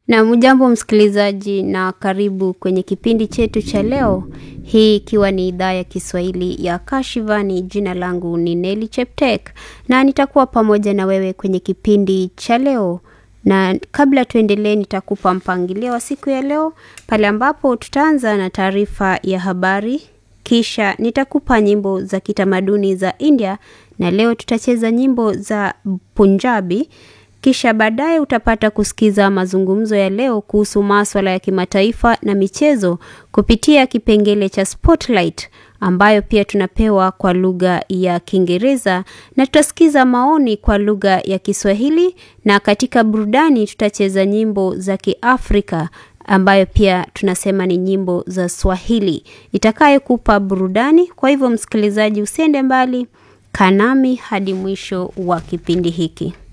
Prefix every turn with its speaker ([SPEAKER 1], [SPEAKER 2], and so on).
[SPEAKER 1] Na mjambo msikilizaji, na karibu kwenye kipindi chetu cha leo, hii ikiwa ni idhaa ya Kiswahili ya Kashivani. Jina langu ni Neli Cheptek na nitakuwa pamoja na wewe kwenye kipindi cha leo, na kabla tuendelee, nitakupa mpangilio wa siku ya leo pale ambapo tutaanza na taarifa ya habari, kisha nitakupa nyimbo za kitamaduni za India na leo tutacheza nyimbo za Punjabi kisha baadaye utapata kusikiza mazungumzo ya leo kuhusu maswala ya kimataifa na michezo kupitia kipengele cha Spotlight ambayo pia tunapewa kwa lugha ya Kiingereza na tutasikiza maoni kwa lugha ya Kiswahili, na katika burudani tutacheza nyimbo za Kiafrika ambayo pia tunasema ni nyimbo za Swahili itakayokupa burudani. Kwa hivyo, msikilizaji, usiende mbali, kanami hadi mwisho wa kipindi hiki.